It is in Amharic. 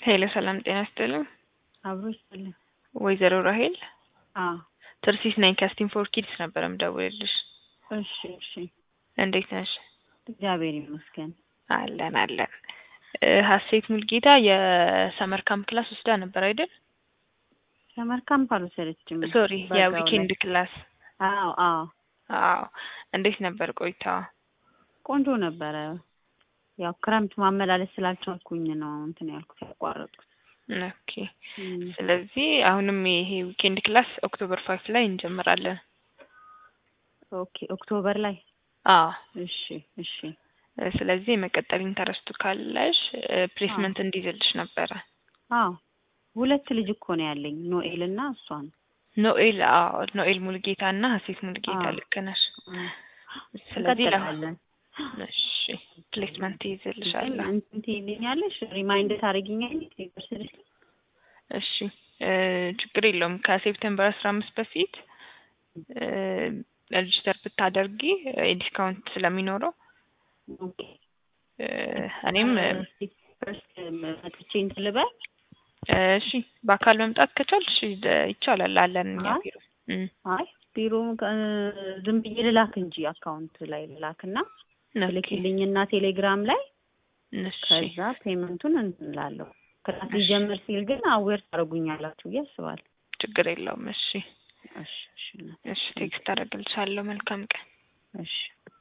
ሄሎ ሰላም ጤና ይስጥልኝ። አብሮ ይስጥልኝ። ወይዘሮ ራሄል አዎ ትርሲስ ነኝ ከስቲም ፎር ኪድስ ነበር የምደውልልሽ። እሺ እሺ። እንዴት ነሽ? እግዚአብሔር ይመስገን። አለን አለን። እ ሀሴት ሙልጌታ የሰመር ካምፕ ክላስ ወስዳ ነበር አይደል? ሰመር ካምፕ አልወሰደችም። ሶሪ በዛው የዊኬንድ ክላስ። ላይ። አዎ አዎ አዎ እንዴት ነበር ቆይታዋ? ቆንጆ ነበረ። ያው ክረምት ማመላለስ ስላልቻልኩኝ ነው እንትን ያልኩት ያቋረጥኩት። ኦኬ እም፣ ስለዚህ አሁንም ይሄ ዊኬንድ ክላስ ኦክቶበር ፋይቭ ላይ እንጀምራለን። ኦኬ ኦክቶበር ላይ አዎ እሺ እሺ። እ ስለዚህ የመቀጠል ኢንተረስቱ ካለሽ ፕሌስመንት እንዲይዝልሽ ነበረ። አዎ ሁለት ልጅ እኮ ነው ያለኝ ኖኤል እና እሷ ነው። ኖኤል አዎ ኖኤል ሙልጌታ እና ሀሴት ሙልጌታ አዎ። ልክ ነሽ። እም፣ ስለዚህ ለ እንቀጥላለን። እሺ ፕሌስመንት ይይዝልሻለሁ። እንትን ትይልኛለሽ ሪማይንድ ታደርጊኛለሽ ዩኒቨርሲቲ እሺ እ ችግር የለውም ከሴፕቴምበር አስራ አምስት በፊት እ ሬጅስተር ብታደርጊ ዲስካውንት ስለሚኖረው ኦኬ እ እኔም እ ፈርስት መጥቼ እንትን ልበል እሺ በአካል መምጣት ከቻልሽ ደ- ይቻላል አለን እኛ አይ ቢሮ እም፣ አይ ቢሮ እ ዝም ብዬ ልላክ እንጂ አካውንት ላይ ልላክና ኦኬ ልክልኝና ቴሌግራም ላይ እሺ ከዛ ፔመንቱን እንትን እላለሁ። ክላስ ሊጀምር ሲል ግን አዌር ታደርጉኛላችሁ ብዬ አስባለሁ። ችግር የለውም። እሺ እሺ እሺ እሺ ቴክስት አደርግልሻለሁ። መልካም ቀን። እሺ